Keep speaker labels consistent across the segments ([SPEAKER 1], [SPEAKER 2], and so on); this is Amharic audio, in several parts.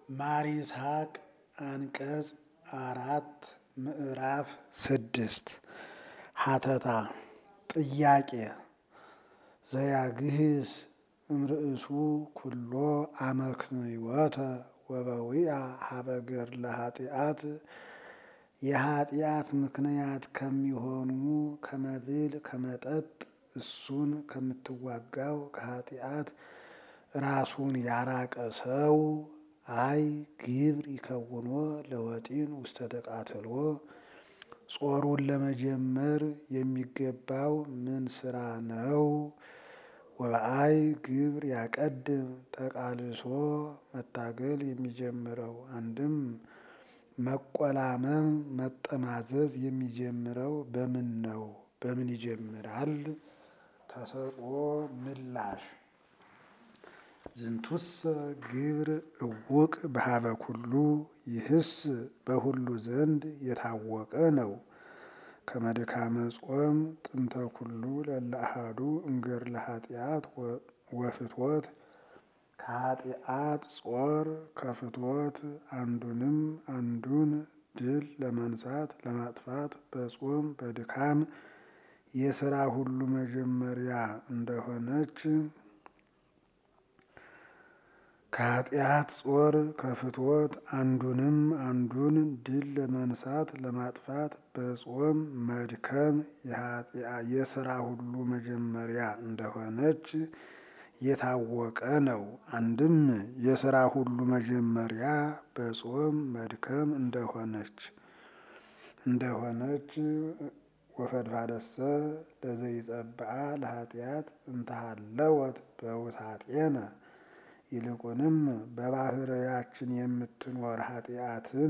[SPEAKER 1] ማር ይስሐቅ አንቀጽ አራት ምዕራፍ ስድስት ሀተታ ጥያቄ ዘያግህስ እምርእሱ ኩሎ አመክንዮተ ወበዊአ ሀበገር ለኃጢአት የኃጢአት ምክንያት ከሚሆኑ ከመብል ከመጠጥ እሱን ከምትዋጋው ከኃጢአት ራሱን ያራቀ ሰው አይ ግብር ይከውኖ ለወጢን ውስተ ተቃትሎ ጾሩን ለመጀመር የሚገባው ምን ስራ ነው? ወበአይ ግብር ያቀድም ተቃልሶ መታገል የሚጀምረው አንድም መቆላመም መጠማዘዝ የሚጀምረው በምን ነው? በምን ይጀምራል? ተሰጥኦ ምላሽ ዝንቱሰ ግብር እውቅ በሀበ ኩሉ ይህስ በሁሉ ዘንድ የታወቀ ነው። ከመድካመ ጾም ጥንተ ኩሉ ለእለ አሐዱ እምገር ለኃጢአት ወፍትወት ከኃጢአት ጾር ከፍትወት አንዱንም አንዱን ድል ለመንሳት ለማጥፋት በጾም በድካም የስራ ሁሉ መጀመሪያ እንደሆነች ከኃጢአት ጾር ከፍትወት አንዱንም አንዱን ድል ለመንሳት ለማጥፋት በጾም መድከም የስራ ሁሉ መጀመሪያ እንደሆነች የታወቀ ነው። አንድም የስራ ሁሉ መጀመሪያ በጾም መድከም እንደሆነች እንደሆነች ወፈድፋደሰ ለዘይጸብአ ለኃጢአት እንተሃለወት በውሳጤነ ይልቁንም በባህርያችን የምትኖር ኃጢአትን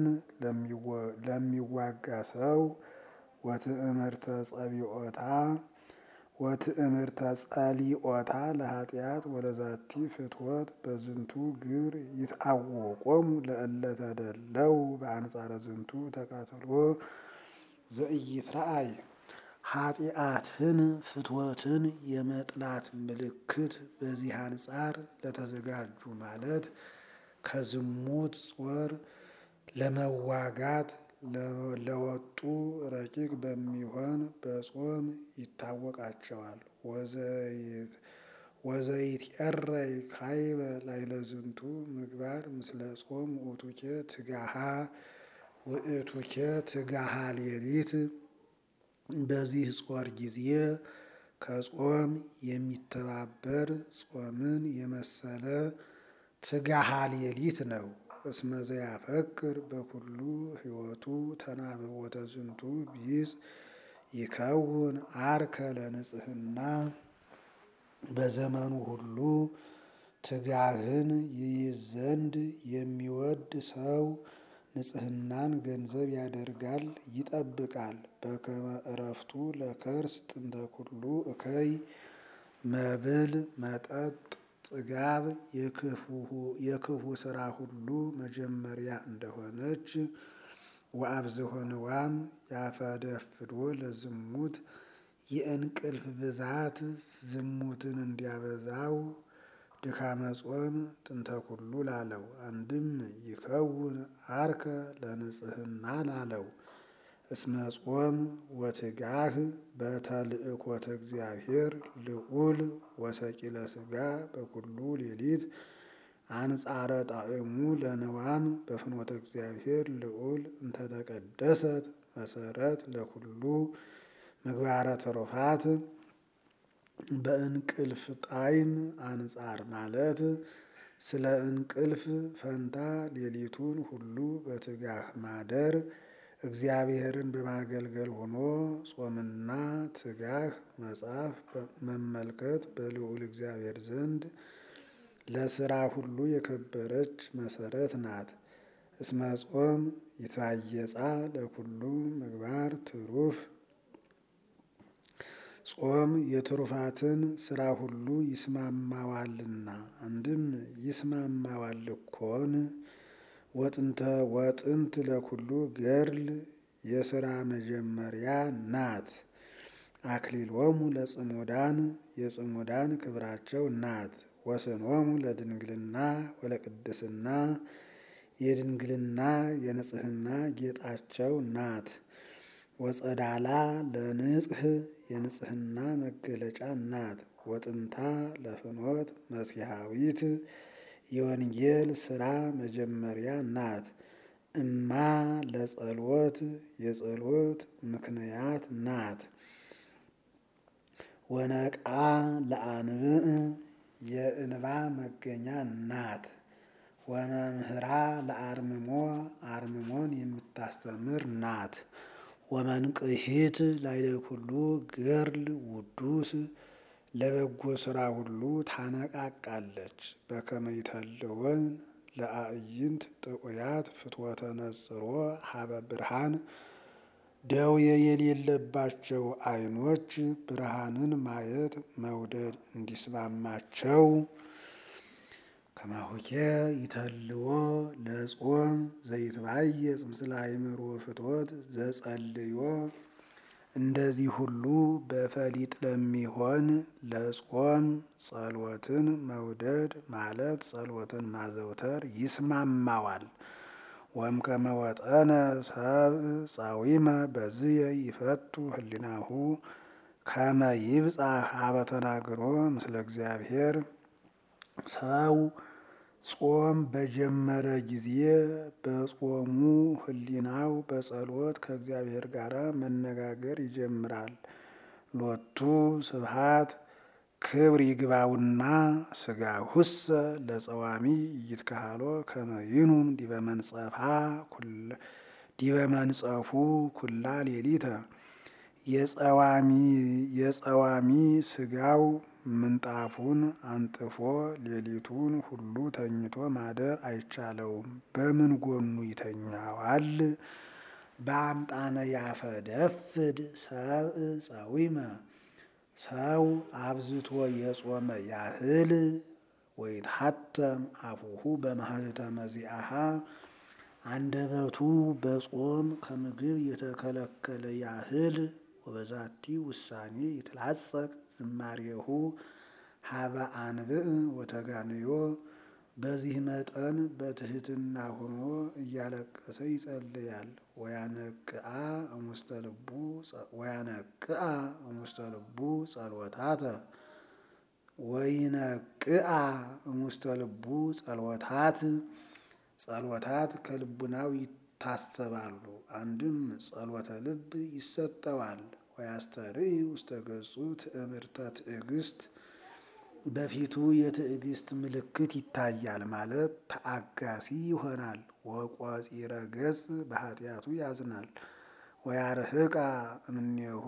[SPEAKER 1] ለሚዋጋ ሰው ወትእምርተ ጸቢኦታ ወትእምርተ ጸሊኦታ ለኃጢአት ወለዛቲ ፍትወት በዝንቱ ግብር ይትአወቆሙ ለእለ ተደለው በአንጻረ ዝንቱ ተቃትሎ ዘኢይትረአይ ኃጢአትን ፍትወትን የመጥላት ምልክት በዚህ አንጻር ለተዘጋጁ ማለት ከዝሙት ጾር ለመዋጋት ለወጡ ረቂቅ በሚሆን በጾም ይታወቃቸዋል። ወዘይትኤረይ ካይበ ላይለዝንቱ ምግባር ምስለ ጾም ውእቱኬ ትጋሃ ውእቱኬ ትጋሃ ሌሊት በዚህ ጾር ጊዜ ከጾም የሚተባበር ጾምን የመሰለ ትጋሃ ሌሊት ነው። እስመ ዘያፈቅር በኩሉ ሕይወቱ ተናብቦተ ዝንቱ ቢጽ ይከውን አርከ ለንጽህና በዘመኑ ሁሉ ትጋህን ይይዝ ዘንድ የሚወድ ሰው ንጽህናን ገንዘብ ያደርጋል ይጠብቃል። በከመ እረፍቱ ለከርስ ጥንተ ኩሉ እከይ መብል መጠጥ ጥጋብ የክፉ ስራ ሁሉ መጀመሪያ እንደሆነች ወአብዝሖ ንዋም ያፈደፍዶ ለዝሙት የእንቅልፍ ብዛት ዝሙትን እንዲያበዛው ድካመ ጾም ጥንተ ኩሉ ላለው አንድም ይከውን አርከ ለንጽህና ላለው እስመ ጾም ወትጋህ በተልእኮተ እግዚአብሔር ልዑል ወሰቂለ ስጋ በኩሉ ሌሊት አንጻረ ጣዕሙ ለንዋም በፍኖተ እግዚአብሔር ልዑል እንተተቀደሰት መሰረት ለኩሉ ምግባረ ትሩፋት በእንቅልፍ ጣዕም አንጻር ማለት ስለ እንቅልፍ ፈንታ ሌሊቱን ሁሉ በትጋህ ማደር እግዚአብሔርን በማገልገል ሆኖ ጾምና ትጋህ መጻፍ መመልከት በልዑል እግዚአብሔር ዘንድ ለስራ ሁሉ የከበረች መሰረት ናት። እስመ ጾም ይትባየጻ ለኩሉ ምግባር ትሩፍ ጾም የትሩፋትን ስራ ሁሉ ይስማማዋልና አንድም ይስማማዋል እኮን ወጥንተ ወጥንት ለኩሉ ገድል የስራ መጀመሪያ ናት። አክሊሎሙ ለጽሙዳን የጽሙዳን ክብራቸው ናት። ወስኖሙ ለድንግልና ወለቅድስና የድንግልና የንጽህና ጌጣቸው ናት። ወጸዳላ ለንጽህ የንጽህና መገለጫ ናት። ወጥንታ ለፍኖት መስያዊት የወንጌል ስራ መጀመሪያ ናት። እማ ለጸሎት የጸሎት ምክንያት ናት። ወነቃ ለአንብዕ የእንባ መገኛ ናት። ወመምህራ ለአርምሞ አርምሞን የምታስተምር ናት። ወመንቅሂት ላዕለ ኩሉ ገድል ውዱስ ለበጎ ስራ ሁሉ ታነቃቃለች። በከመ ይተልወን ለአዕይንት ጥዑያት ፍትወተ ነጽሮ ሀበ ብርሃን ደዌ የሌለባቸው ዓይኖች ብርሃንን ማየት መውደድ እንዲስማማቸው ከማሁኬ ይተልዎ ለጾም ዘይትባየጽ ምስለ አእምሮ ፍትወት ዘጸልዮ እንደዚህ ሁሉ በፈሊጥ ለሚሆን ለጾም ጸሎትን መውደድ ማለት ጸሎትን ማዘውተር ይስማማዋል። ወም ከመወጠነ ሰብእ ጻዊመ በዝየ ይፈቱ ህሊናሁ ከመ ይብጻሕ ሀበ ተናግሮ ምስለ እግዚአብሔር ሰው ጾም በጀመረ ጊዜ በጾሙ ህሊናው በጸሎት ከእግዚአብሔር ጋር መነጋገር ይጀምራል። ሎቱ ስብሐት ክብር ይግባውና ስጋሁሰ ለጸዋሚ ይትከሃሎ ከመ ይኑም ዲበ መንጸፋ ዲበ መንጸፉ ኩላ ሌሊተ የጸዋሚ ስጋው ምንጣፉን አንጥፎ ሌሊቱን ሁሉ ተኝቶ ማደር አይቻለውም። በምን ጎኑ ይተኛዋል? በአምጣነ ያፈደፍድ ሰብእ ጸዊመ ሰው አብዝቶ የጾመ ያህል ወይትሐተም አፉሁ በማኅተመ ዚአሃ አንደበቱ በጾም ከምግብ የተከለከለ ያህል ወበዛቲ ውሳኔ ይትላጸቅ ዝማሬሁ ሀበ አንብዕ ወተጋንዮ በዚህ መጠን በትህትና ሆኖ እያለቀሰ ይጸልያል። ወያነቅአ እሙስተ ልቡ ወያነቅአ እሙስተ ልቡ ጸሎታተ ወይነቅአ እሙስተ ልቡ ጸሎታት ጸሎታት ከልቡናው ይታሰባሉ። አንድም ጸሎተ ልብ ይሰጠዋል። ወያስተርኢ ውስተ ገጹ ትእምርተ ትዕግስት በፊቱ የትዕግስት ምልክት ይታያል ማለት ተአጋሲ ይሆናል። ወቆጺረ ገጽ በኃጢአቱ ያዝናል። ወያርህቃ እምኔሁ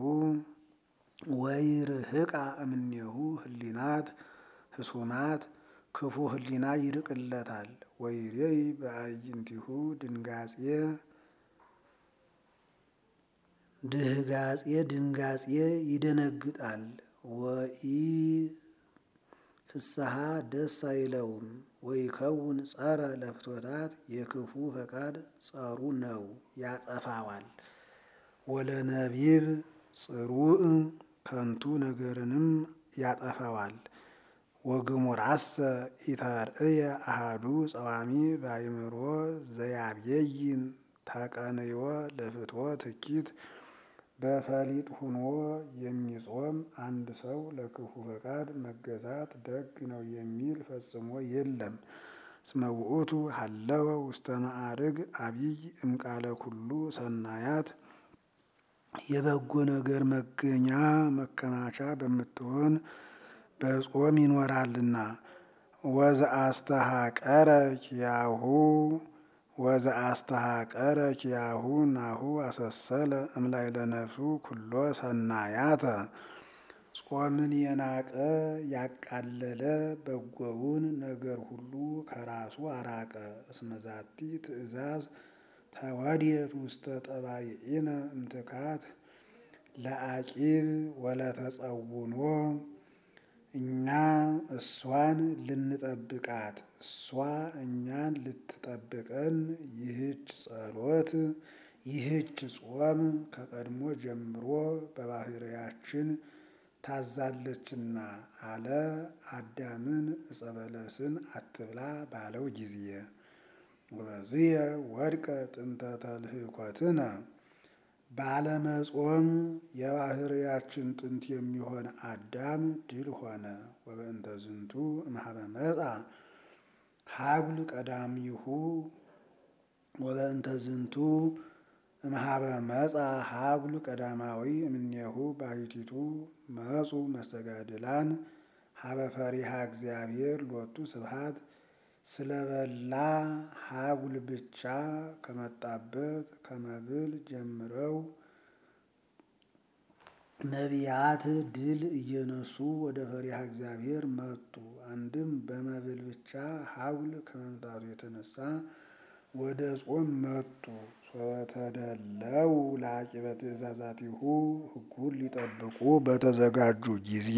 [SPEAKER 1] ወይርህቃ እምኔሁ ህሊናት ህሱናት ክፉ ህሊና ይርቅለታል። ወይሬይ በአዕይንቲሁ ድንጋጼ ድህጋጼ ድንጋጼ ይደነግጣል። ወኢ ፍስሐ ደስ አይለውም። ወይከውን ጸረ ለፍትወታት የክፉ ፈቃድ ጸሩ ነው ያጠፋዋል። ወለነቢብ ጽሩዕ ከንቱ ነገርንም ያጠፋዋል። ወግሙራሰ ኢተርእየ አሃዱ ጸዋሚ በአእምሮ ዘያብየይን ተቀንዮ ለፍትወት እኪት በፈሊጥ ሁኖ የሚጾም አንድ ሰው ለክፉ ፈቃድ መገዛት ደግ ነው የሚል ፈጽሞ የለም። እስመ ውእቱ ሀለወ ውስተ ማዕርግ አቢይ እምቃለ ኩሉ ሰናያት የበጎ ነገር መገኛ መከማቻ በምትሆን በጾም ይኖራልና። ወዘአስተሐቀረ ኪያሁ ወዘአስተሐቀረ ኪያሁ ናሁ አሰሰለ እምላዕለ ነፍሱ ኩሎ ሰናያተ ጾምን የናቀ ያቃለለ በጎውን ነገር ሁሉ ከራሱ አራቀ። እስመ ዛቲ ትእዛዝ ተወድየት ውስተ ጠባይኢነ እምትካት ለአቂብ ወለተጸውኖ እኛ እሷን ልንጠብቃት እሷ እኛን ልትጠብቀን ይህች ጸሎት ይህች ጾም ከቀድሞ ጀምሮ በባህርያችን ታዛለችና አለ። አዳምን ዕፀ በለስን አትብላ ባለው ጊዜ ወበዝየ ወድቀ ጥንተ ተልህኮትነ ባለመጾም የባህርያችን ጥንት የሚሆን አዳም ድል ሆነ። ወበእንተ ዝንቱ እምኀበ መጻ ሀጉል ቀዳሚሁ ወበእንተ ዝንቱ እምኀበ መጻ ሀጉል ቀዳማዊ እምኔሁ ባሕቲቱ መጹ መስተጋድላን ሀበ ፈሪሃ እግዚአብሔር ሎቱ ስብሐት ስለበላ ሀጉል ብቻ ከመጣበት ከመብል ጀምረው ነቢያት ድል እየነሱ ወደ ፈሪሃ እግዚአብሔር መጡ። አንድም በመብል ብቻ ሀጉል ከመምጣቱ የተነሳ ወደ ጾም መጡ። ሶተደለው ለአቂበ ትእዛዛቲሁ ሕጉን ሊጠብቁ በተዘጋጁ ጊዜ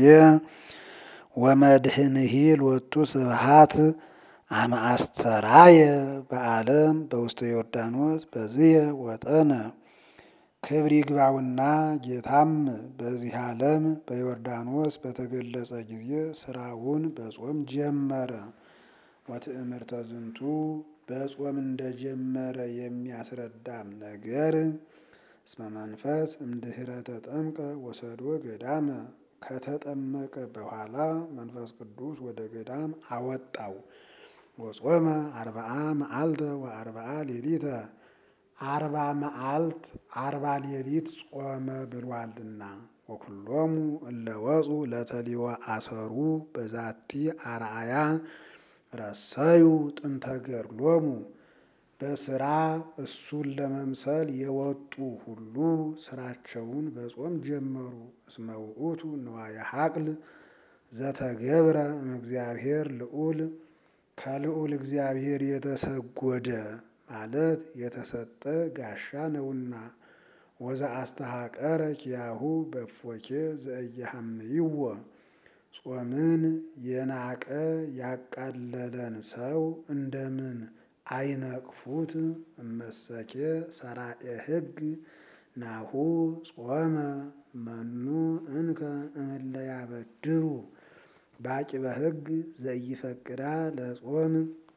[SPEAKER 1] ወመድህንሂ ሎቱ ስብሐት አመ አስተራየ በዓለም በውስተ ዮርዳኖስ በዝየ ወጠነ ክብር ይግባውና ጌታም በዚህ ዓለም በዮርዳኖስ በተገለጸ ጊዜ ስራውን በጾም ጀመረ። ወትእምርተ ዝንቱ በጾም እንደጀመረ የሚያስረዳም ነገር እስመ መንፈስ እምድኅረ ተጠምቀ ወሰዶ ገዳመ ከተጠመቀ በኋላ መንፈስ ቅዱስ ወደ ገዳም አወጣው። ወጾመ አርብዓ መዓልተ ወአርብዓ ሌሊተ አርባ መዓልት አርባ ሌሊት ጾመ ብሏልና። ወኩሎሙ እለ ወፁ ለተሊወ አሰሩ በዛቲ አርአያ ረሰዩ ጥንተ ገድሎሙ በስራ እሱን ለመምሰል የወጡ ሁሉ ስራቸውን በጾም ጀመሩ። እስመ ውእቱ ንዋየ ሀቅል ዘተገብረ እምእግዚአብሔር ልዑል ከልዑል እግዚአብሔር የተሰጎደ ማለት የተሰጠ ጋሻ ነውና። ወዘ አስተሐቀረ ኪያሁ በእፎኬ ዘእየሐምይዎ ጾምን የናቀ ያቃለለን ሰው እንደምን አይነቅፉት? እመሰኬ ሰራኤ ሕግ ናሁ ጾመ መኑ እንከ እምለ ያበድሩ በአቂበ ሕግ ዘኢፈቅዳ ለጾም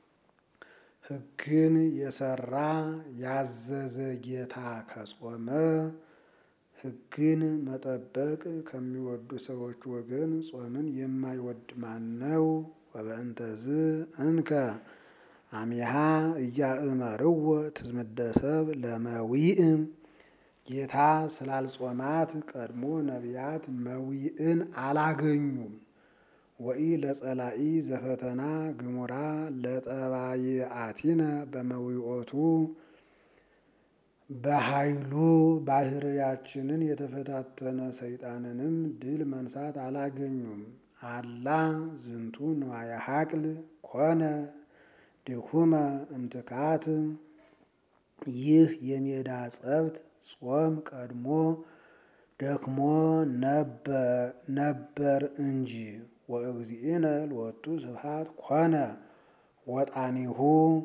[SPEAKER 1] ሕግን የሰራ ያዘዘ ጌታ ከጾመ ሕግን መጠበቅ ከሚወዱ ሰዎች ወገን ጾምን የማይወድ ማን ነው? ወበእንተዝ እንከ አሚሃ እያእመርዎ ትዝምደ ሰብ ለመዊእም ጌታ ስላልጾማት ቀድሞ ነቢያት መዊእን አላገኙም። ወኢ ለጸላኢ ዘፈተና ግሙራ ለጠባይአቲነ በመዊኦቱ በኃይሉ ባህርያችንን የተፈታተነ ሰይጣንንም ድል መንሳት አላገኙም። አላ ዝንቱ ንዋየ ሀቅል ኮነ ድኩመ እምትካት ይህ የሜዳ ጸብት ጾም ቀድሞ ደክሞ ነበር እንጂ። ወእግዚእነ ሎቱ ስብሐት ኮነ ወጣኒሁ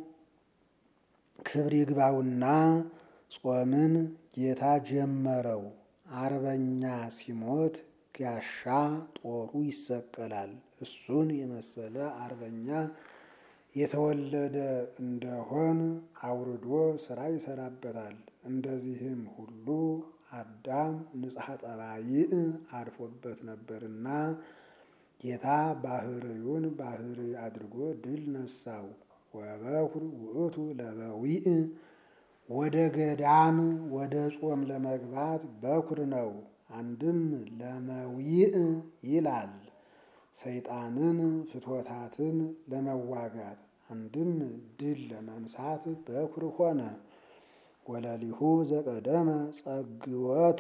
[SPEAKER 1] ክብር ይግባውና ጾምን ጌታ ጀመረው። አርበኛ ሲሞት ጋሻ ጦሩ ይሰቀላል። እሱን የመሰለ አርበኛ የተወለደ እንደሆን አውርዶ ስራ ይሰራበታል። እንደዚህም ሁሉ አዳም ንጽሐ ጠባይእ አድፎበት ነበርና ጌታ ባህርዩን ባህር አድርጎ ድል ነሳው። ወበኩር ውእቱ ለበዊእ ወደ ገዳም ወደ ጾም ለመግባት በኩር ነው። አንድም ለመዊእ ይላል ሰይጣንን ፍትወታትን ለመዋጋት አንድም ድል ለመንሳት በኩር ሆነ። ወለሊሁ ዘቀደመ ጸግወተ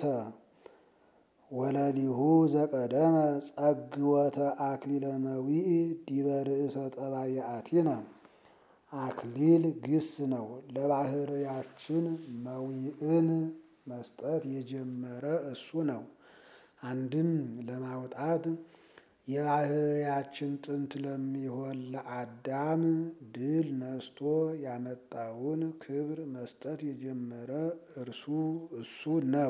[SPEAKER 1] ወለሊሁ ዘቀደመ ጸግወተ አክሊለ መዊእ ዲበ ርእሰ ጠባይአቲነ አክሊል ግስ ነው። ለባህርያችን መዊእን መስጠት የጀመረ እሱ ነው። አንድም ለማውጣት የባህርያችን ጥንት ለሚሆን ለአዳም ድል ነስቶ ያመጣውን ክብር መስጠት የጀመረ እርሱ እሱ ነው።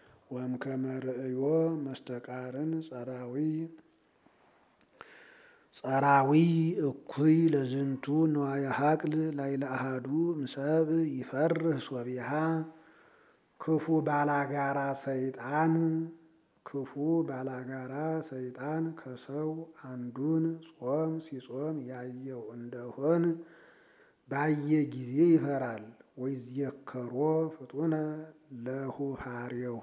[SPEAKER 1] ወእምከመ ርእዮ መስተቃርን ጸራዊ ጸራዊ እኩይ ለዝንቱ ንዋየ ሀቅል ላይለ አሃዱ እምሰብ ይፈርህ ሶቢሃ ክፉ ባላጋራ ሰይጣን ክፉ ባላጋራ ሰይጣን ከሰው አንዱን ጾም ሲጾም ያየው እንደሆን ባየ ጊዜ ይፈራል። ወይዝየከሮ ፍጡነ ለሁሃሬሁ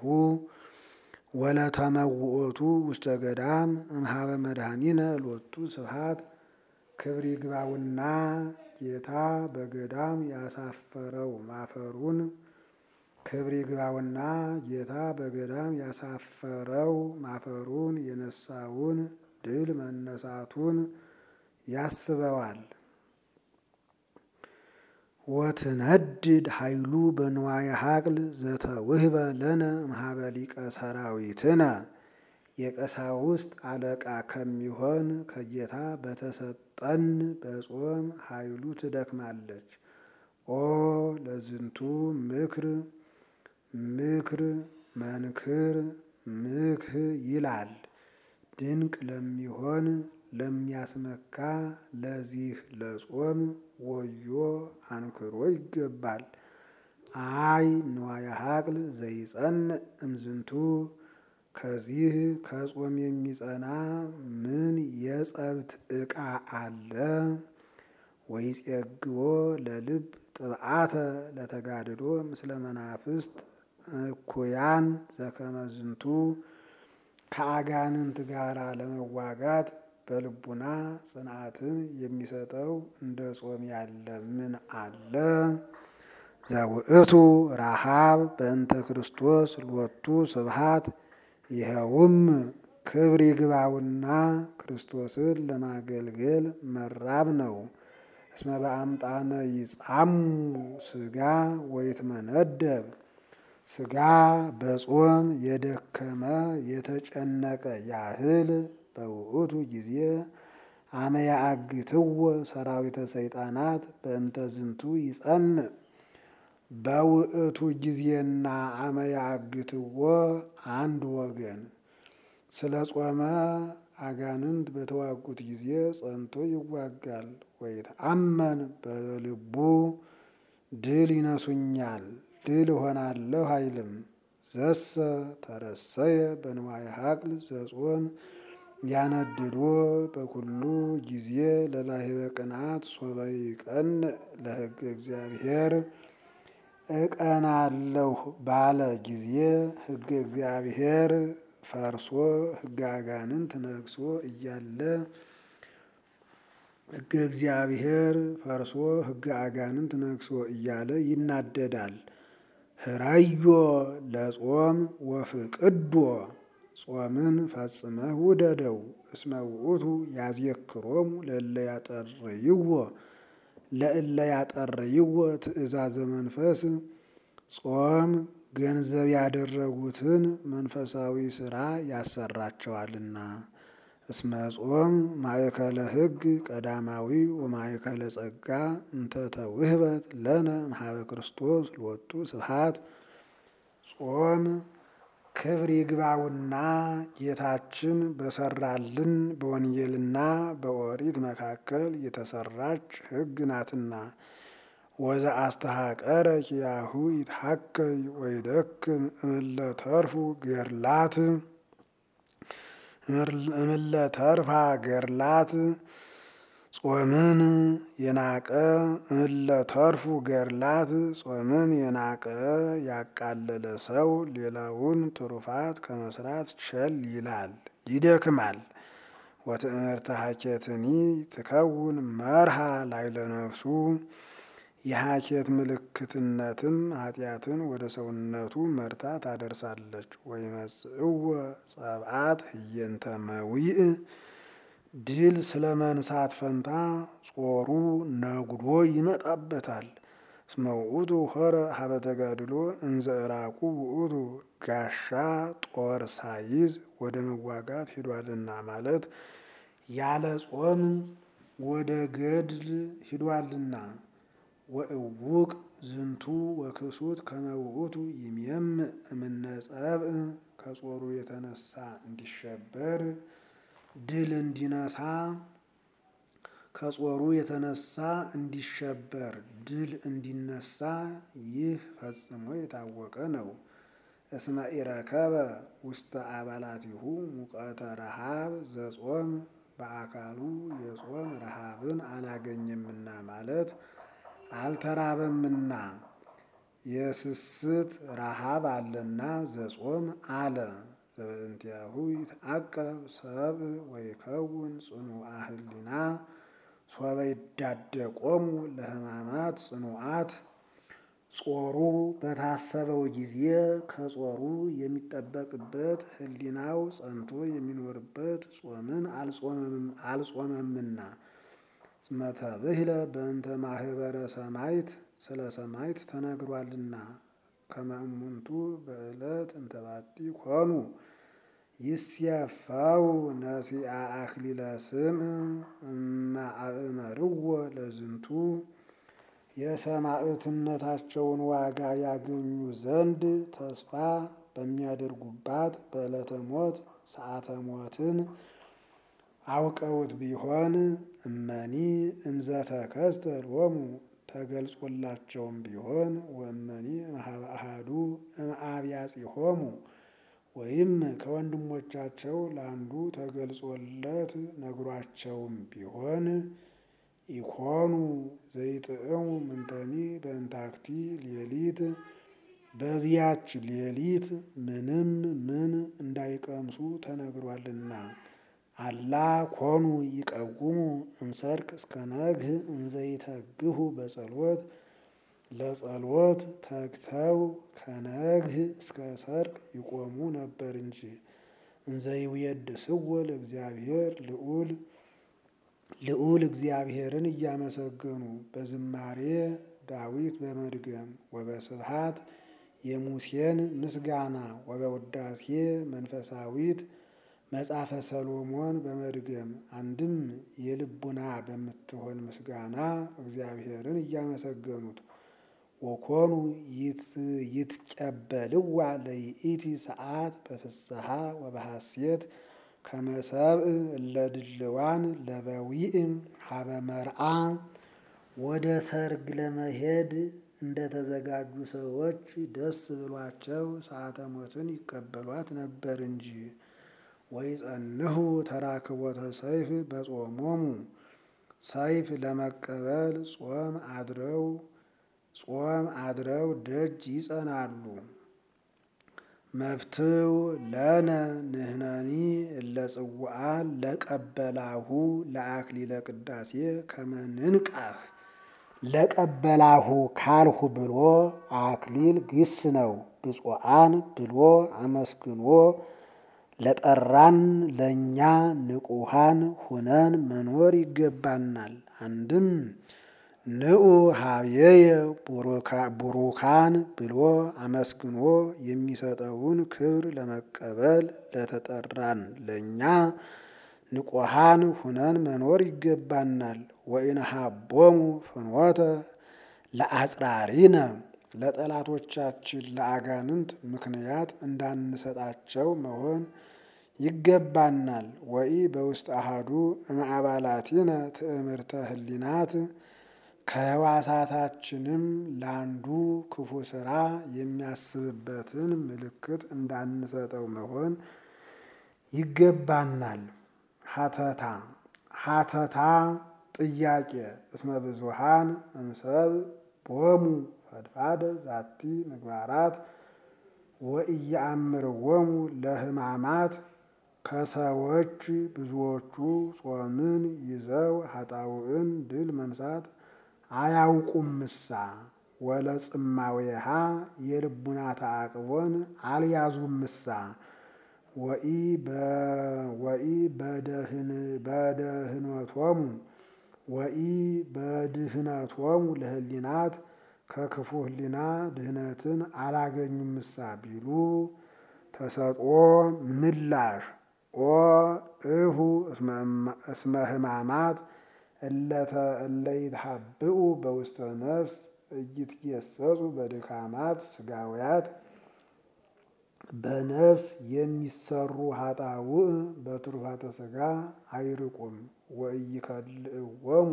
[SPEAKER 1] ወለተመውኦቱ ውስተ ገዳም እምሃበ መድኃኒነ ሎቱ ስብሐት ክብር ይግባውና ጌታ በገዳም ያሳፈረው ማፈሩን ክብር ይግባውና ጌታ በገዳም ያሳፈረው ማፈሩን የነሳውን ድል መነሳቱን ያስበዋል። ወትነድድ ኃይሉ በንዋየ ሀቅል ዘተውህበ ለነ እምኀበ ሊቀ ሰራዊትነ የቀሳውስት አለቃ ከሚሆን ከጌታ በተሰጠን በጾም ኃይሉ ትደክማለች። ኦ ለዝንቱ ምክር ምክር መንክር ምክህ ይላል ድንቅ ለሚሆን ለሚያስመካ ለዚህ ለጾም ወዮ አንክሮ ይገባል። አይ ንዋየ ሀቅል ዘይጸንዕ እምዝንቱ ከዚህ ከጾም የሚጸና ምን የጸብት ዕቃ አለ? ወይጼግቦ ለልብ ጥብዓተ ለተጋድሎ ምስለ መናፍስት እኩያን ዘከመ ዝንቱ ከአጋንንት ጋራ ለመዋጋት በልቡና ጽንዓትን የሚሰጠው እንደ ጾም ያለ ምን አለ? ዘውእቱ ረሃብ በእንተ ክርስቶስ ሎቱ ስብሐት ይኸውም ክብር ይግባውና ክርስቶስን ለማገልገል መራብ ነው። እስመ በአምጣነ ይጻሙ ስጋ ወይትመነደብ ስጋ በጾም የደከመ የተጨነቀ ያህል በውእቱ ጊዜ አመ ያአግትዎ ሰራዊተ ሰይጣናት በእንተ ዝንቱ ይጸንዕ በውእቱ ጊዜና አመ ያአግትዎ አንድ ወገን ስለ ጾመ አጋንንት በተዋጉት ጊዜ ጸንቶ ይዋጋል። ወይትአመን በልቡ ድል ይነሱኛል ድል እሆናለሁ አይልም። ዘሰ ተረሰየ በንዋየ ሀቅል ዘጾም ያነድዶ በኩሉ ጊዜ ለላሂበ ቅንዓት ሶበ ይቀንዕ ለሕገ እግዚአብሔር እቀናለሁ ባለ ጊዜ ሕገ እግዚአብሔር ፈርሶ ሕገ አጋንንት ነግሶ እያለ ሕገ እግዚአብሔር ፈርሶ ሕገ አጋንንት ነግሶ እያለ ይናደዳል። ህራዮ ለጾም ወፍቅዶ ጾምን ፈጽመህ ውደደው። እስመ ውእቱ ያዝየክሮሙ ለእለ ያጠርይዎ ለእለ ያጠርይዎ ትእዛዘ መንፈስ ጾም ገንዘብ ያደረጉትን መንፈሳዊ ስራ ያሰራቸዋልና። እስመ ጾም ማእከለ ሕግ ቀዳማዊ ወማእከለ ጸጋ እንተ ተውህበት ለነ እምኀበ ክርስቶስ ሎቱ ስብሐት ጾም ክብር ይግባውና ጌታችን በሰራልን በወንጌልና በኦሪት መካከል የተሰራች ሕግ ናትና። ወዘ አስተሐቀረ ኪያሁ ይትሐከይ ወይደክም እምለ ተርፉ ገርላት እምለ ተርፋ ገርላት ጾምን የናቀ እምለ ተርፉ ገርላት ጾምን የናቀ ያቃለለ ሰው ሌላውን ትሩፋት ከመስራት ቸል ይላል ይደክማል። ወትእምርተ ሀኬትኒ ትከውን መርሃ ላይለ ነፍሱ የሀኬት ምልክትነትም ኃጢአትን ወደ ሰውነቱ መርታ ታደርሳለች። ወይመጽእወ ጸብአት ህየንተ መዊእ ድል ስለ መንሳት ፈንታ ጾሩ ነጉዶ ይመጣበታል። እስመ ውእቱ ሆረ ሀበ ተጋድሎ እንዘ ዕራቁ ውእቱ ጋሻ ጦር ሳይዝ ወደ መዋጋት ሂዷልና ማለት ያለ ጾም ወደ ገድል ሂዷልና። ወእውቅ ዝንቱ ወክሱት ከመ ውእቱ ይሜምዕ እምነ ጸብእ ከጾሩ የተነሳ እንዲሸበር ድል እንዲነሳ ከጾሩ የተነሳ እንዲሸበር ድል እንዲነሳ ይህ ፈጽሞ የታወቀ ነው። እስመ ኢረከበ ውስተ አባላቲሁ ሙቀተ ረሃብ ዘጾም በአካሉ የጾም ረሃብን አላገኘምና ማለት አልተራበምና የስስት ረሃብ አለና ዘጾም አለ። ዘበእንቲአሁ ይትዐቀብ ሰብእ ወይከውን ጽኑዓ ህሊና ሶበ ይዳደቆሙ ለሕማማት ጽኑዓት ጾሩ በታሰበው ጊዜ ከጾሩ የሚጠበቅበት ህሊናው ጸንቶ የሚኖርበት ጾምን አልጾመምና። እስመ ተብሂለ በእንተ ማህበረ ሰማዕት ስለ ሰማዕት ተነግሯልና። ከመ እሙንቱ በዕለት እንተባቲ ኮኑ ይስየፈው ነሲአ አክሊለ ስምዕ እመ አእመርዎ ለዝንቱ የሰማዕትነታቸውን ዋጋ ያገኙ ዘንድ ተስፋ በሚያደርጉባት በዕለተ ሞት ሰዓተ ሞትን አውቀውት ቢሆን እመኒ እምዘተከስተ ሎሙ ተገልጾላቸውም ቢሆን ወእመኒ እምኀበ አሐዱ እምአብያጺሆሙ ወይም ከወንድሞቻቸው ለአንዱ ተገልጾለት ነግሯቸውም ቢሆን ኢኮኑ ዘይጥዕሙ ምንተኒ በእንታክቲ ሌሊት በዚያች ሌሊት ምንም ምን እንዳይቀምሱ ተነግሯልና። አላ ኮኑ ይቀውሙ እምሰርክ እስከ ነግህ እንዘይተግሁ በጸሎት ለጸሎት ተግተው ከነግህ እስከ ሰርክ ይቆሙ ነበር እንጂ። እንዘይውየድስዎ ለእግዚአብሔር ልዑል ልዑል እግዚአብሔርን እያመሰገኑ በዝማሬ ዳዊት በመድገም ወበስብሐት የሙሴን ምስጋና ወበውዳሴ መንፈሳዊት መጽሐፈ ሰሎሞን በመድገም አንድም የልቡና በምትሆን ምስጋና እግዚአብሔርን እያመሰገኑት ወኮኑ ይትቀበልዋ ለይእቲ ሰዓት በፍስሐ ወበሐሴት ከመ ሰብእ እለ ድልዋን ለበዊእም ሀበ መርዓ ወደ ሰርግ ለመሄድ እንደተዘጋጁ ሰዎች ደስ ብሏቸው ሰዓተ ሞትን ይቀበሏት ነበር እንጂ። ወይጸንሑ ተራክቦተ ሰይፍ በጾሞሙ ሰይፍ ለመቀበል ጾም አድረው ጾም አድረው ደጅ ይጸናሉ። መፍትው ለነ ንሕነኒ እለ ጽውዓን ለቀበላሁ ለአክሊለ ቅዳሴ ከመ ንንቃህ ለቀበላሁ ካልሁ ብሎ አክሊል ግስ ነው። ብፁዓን ብሎ አመስግኖ ለጠራን ለእኛ ንቁሃን ሁነን መኖር ይገባናል። አንድም ንዑ ሀብየየ ቡሩካን ብሎ አመስግኖ የሚሰጠውን ክብር ለመቀበል ለተጠራን ለእኛ ንቁሃን ሁነን መኖር ይገባናል። ወኢነሃቦሙ ፍኖተ ለአጽራሪነ ለጠላቶቻችን ለአጋንንት ምክንያት እንዳንሰጣቸው መሆን ይገባናል። ወኢ በውስጥ አሃዱ እምአባላቲነ ትእምርተ ህሊናት ከህዋሳታችንም ለአንዱ ክፉ ስራ የሚያስብበትን ምልክት እንዳንሰጠው መሆን ይገባናል። ሀተታ ሀተታ ጥያቄ እስመ ብዙሃን እምሰብ ቦሙ ፈድፋደ ዛቲ ምግባራት ወኢየአምርዎሙ ለሕማማት ከሰዎች ብዙዎቹ ጾምን ይዘው ኃጣውዕን ድል መንሳት አያውቁምሳ ወለጽማዌሃ የልቡና ተአቅቦን አልያዙምሳ ወኢ በደህንቶሙ ወኢ በድህነቶሙ ለህሊናት ከክፉ ህሊና ድህነትን አላገኙምሳ ቢሉ ተሰጥኦ ምላሽ ኦ እሁ እስመ ህማማት እለይትሃብኡ በውስተ ነፍስ እይትጌሰጹ በድካማት ስጋውያት በነፍስ የሚሰሩ ኃጣውእ በትሩፋተ ስጋ አይርቁም። ወኢይከልእዎሙ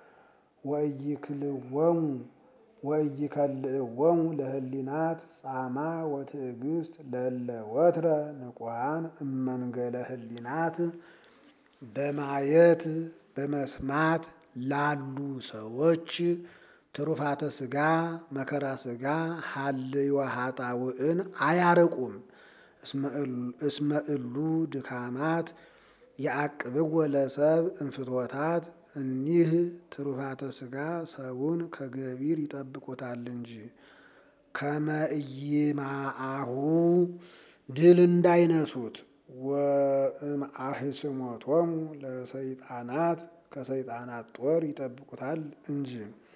[SPEAKER 1] ወኢይክልዎሙ ወኢይከልእዎሙ ለህሊናት ጻማ ወትዕግስት ለለ ወትረ ንቁሃን እመንገለ ህሊናት በማየት በመስማት ላሉ ሰዎች ትሩፋተ ስጋ መከራ ስጋ ሀልዮ ኃጣውእን አያርቁም። እስመ እሉ ድካማት የአቅብዎ ለሰብ እንፍትወታት እኒህ ትሩፋተ ስጋ ሰውን ከገቢር ይጠብቁታል እንጂ ከመእይማአሁ ድል እንዳይነሱት ወእምአህስሞቶሙ ለሰይጣናት ከሰይጣናት ጦር ይጠብቁታል እንጂ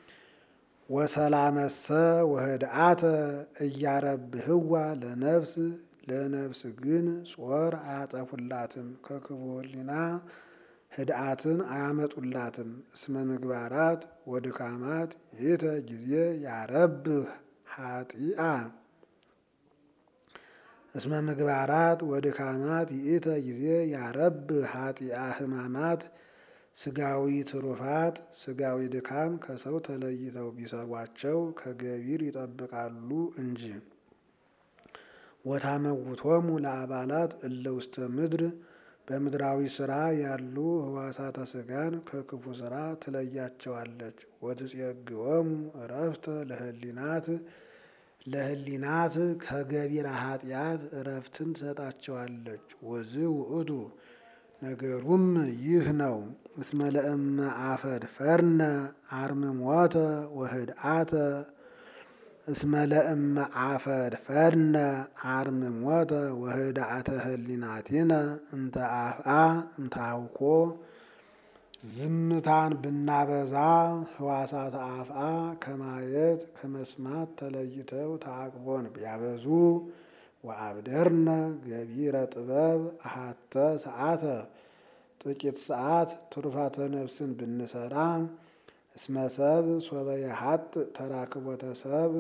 [SPEAKER 1] ወሰላመሰ ወህድአተ እያረብህዋ ለነፍስ ለነፍስ ግን ጾር አያጠፉላትም፣ ከክፉ ህሊና ህድአትን አያመጡላትም። እስመ ምግባራት ወድካማት ይእተ ጊዜ ያረብህ ኃጢአ እስመ ምግባራት ወድካማት ይእተ ጊዜ ያረብህ ኃጢአ ህማማት ስጋዊ ትሩፋት ስጋዊ ድካም ከሰው ተለይተው ቢሰሯቸው ከገቢር ይጠብቃሉ እንጂ ወታመውቶሙ ለአባላት እለ ውስተ ምድር በምድራዊ ስራ ያሉ ህዋሳተ ስጋን ከክፉ ስራ ትለያቸዋለች። ወትጼግዎሙ እረፍተ ለህሊናት ለህሊናት ከገቢረ ኃጢአት እረፍትን ትሰጣቸዋለች። ወዝ ውእቱ ነገሩም ይህ ነው። እስመ ለእመ አፈድፈርነ አርምሞተ ወህድአተ እስመ ለእመ አፈድፈርነ አርምሞተ ወህድአተ ህሊናቲነ እንተ አፍአ እንተ አውኮ ዝምታን ብናበዛ ህዋሳት አፍአ ከማየት ከመስማት ተለይተው ተአቅቦን ቢያበዙ ወአብደርነ ገቢረ ጥበብ አሃተ ሰዓተ ጥቂት ሰዓት ትሩፋተ ነፍስን ብንሰራ እስመ ሰብ ሶበ የሀጥ ተራክቦተ ሰብ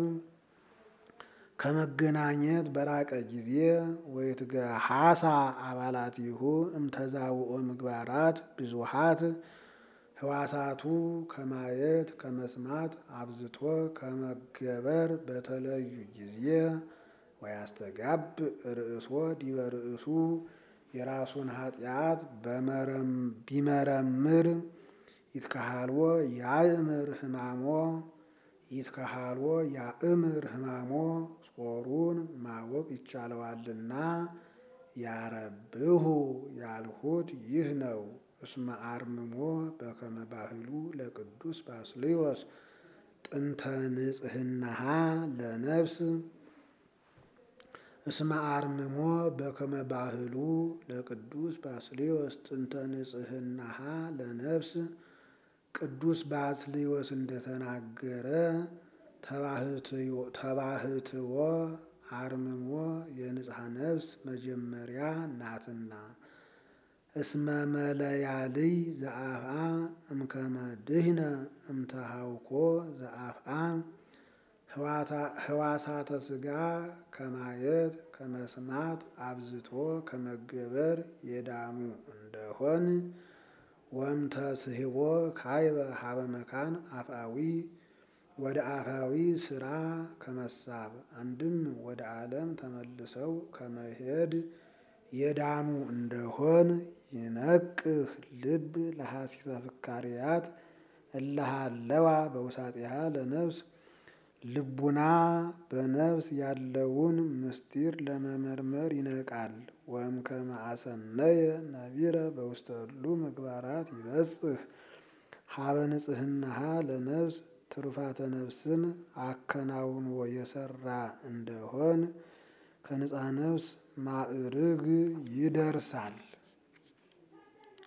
[SPEAKER 1] ከመገናኘት በራቀ ጊዜ ወይትገሃሳ አባላቲሁ እምተዛውኦ ምግባራት ብዙሃት ህዋሳቱ ከማየት ከመስማት አብዝቶ ከመገበር በተለዩ ጊዜ ወያስተጋብ ርእሶ ዲበ ርእሱ የራሱን ኃጢአት ቢመረምር ይትከሃልዎ ያእምር ህማሞ ይትከሃልዎ ያእምር ህማሞ ጾሩን ማወቅ ይቻለዋልና ያረብሁ ያልሁት ይህ ነው። እስመ አርምሞ በከመ ባህሉ ለቅዱስ ባስልዮስ ጥንተ ንጽህናሃ ለነፍስ እስመ አርምሞ በከመ ባህሉ ለቅዱስ ባስልዮስ ጥንተ ንጽህናሃ ለነፍስ ቅዱስ ባስልዮስ እንደተናገረ ተባህትዎ አርምሞ የንጽሐ ነፍስ መጀመሪያ ናትና። እስመ መለያልይ ዘአፍአ እምከመ ድህነ እምተሃውኮ ዘአፍአ ህዋሳተ ስጋ ከማየት ከመስማት አብዝቶ ከመገበር የዳኑ እንደሆን ወእምተስሕቦ ካይበ ሀበ መካን አፍአዊ ወደ አፋዊ ስራ ከመሳብ አንድም ወደ ዓለም ተመልሰው ከመሄድ የዳኑ እንደሆን ይነቅህ ልብ ለሐሲሰ ፍካሪያት እለሃለዋ በውሳጢሃ ለነፍስ ልቡና በነፍስ ያለውን ምስጢር ለመመርመር ይነቃል። ወእምከመ አሰነየ ነቢረ በውስተ እሉ ምግባራት ይበጽሕ ሀበ ንጽህናሃ ለነፍስ ትሩፋተ ነፍስን አከናውኖ የሰራ እንደሆን ከንጻ ነፍስ ማዕርግ ይደርሳል።